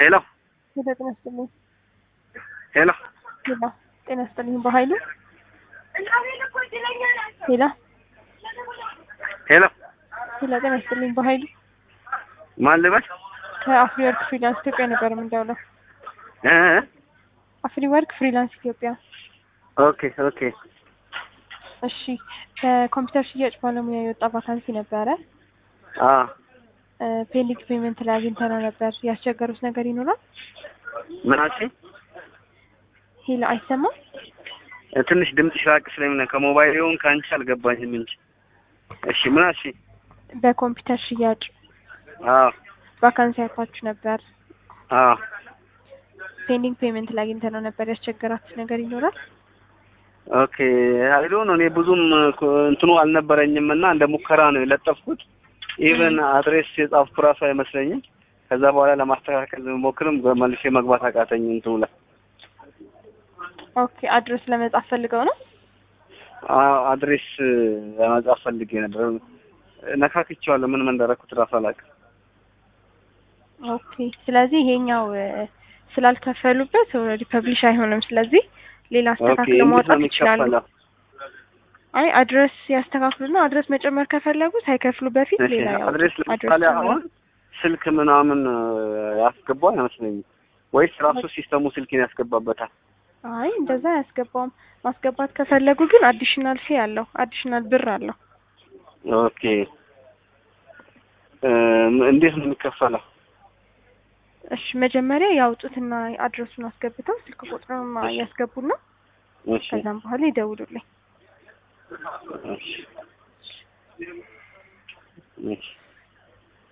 ሄሎ ሄሎ ጤና ይስጥልኝ። ሄሎ ሄሎ ጤና ይስጥልኝ። በኃይሉ ሄሎ ሄሎ ሄሎ ጤና ይስጥልኝ። በኃይሉ ማን ልበል? ከአፍሪ ወርክ ፍሪላንስ ኢትዮጵያ ነበር የምንደውለው። እ እ አፍሪ ወርክ ፍሪላንስ ኢትዮጵያ። ኦኬ ኦኬ እሺ ከኮምፒውተር ሽያጭ ባለሙያ የወጣ ቫካንሲ ነበረ። አ ፔንዲንግ ፔመንት ላይ አግኝተነው ነበር። ያስቸገሩት ነገር ይኖራል? ምን አልሽኝ? ሄሎ አይሰማም? ትንሽ ድምፅሽ ራቅ ስለሚል ነው። ከሞባይል ይሁን ከአንቺ አልገባኝም እንጂ። እሺ ምን አልሽኝ? በኮምፒውተር ሽያጭ አዎ ቫካንሲ አይታችሁ ነበር። አዎ ፔንዲንግ ፔመንት ላይ አግኝተነው ነበር። ያስቸገራችሁ ነገር ይኖራል? ኦኬ አይዶ ነው። እኔ ብዙም ኮ- እንትኑ አልነበረኝም እና እንደ ሙከራ ነው የለጠፍኩት። ኢቨን አድሬስ የጻፍኩ ራሱ አይመስለኝም። ከዛ በኋላ ለማስተካከል ብሞክርም መልሼ መግባት አቃተኝ እንትኑ ላይ ኦኬ አድረስ ለመጻፍ ፈልገው ነው? አ- አድሬስ ለመጻፍ ፈልጌ ነበር። ነካክቼዋለሁ። ምን ምን እንዳደረኩት ራሱ አላውቅም። ኦኬ ስለዚህ ይሄኛው እ፣ ስላልከፈሉበት ኦልሬዲ ፐብሊሽ አይሆንም። ስለዚህ ሌላ ኦኬ አስተካክለው እንዴት ነው ማውጣት ይችላሉ። የሚከፈለው? አይ አድረስ ያስተካክሉና አድረስ መጨመር ከፈለጉ ሳይከፍሉ በፊት እሺ ሌላ ያውጡ። አድሬስ አድረስ ለምሳሌ ጨምረው። አሁን ስልክ ምናምን ያስገባ አይመስለኝም። ወይስ ራሱ ሲስተሙ ስልኬን ያስገባበታል? አይ እንደዛ አያስገባውም። ማስገባት ከፈለጉ ግን አዲሽናል ፊ አለው፣ አዲሽናል ብር አለው። ኦኬ እ፣ እንዴት ነው የሚከፈለው? እሺ መጀመሪያ ያውጡትና አድረሱን አስገብተው ስልክ ቁጥሩን እሺ። ያስገቡና እሺ ከዛም በኋላ ይደውሉልኝ። እሺ እሺ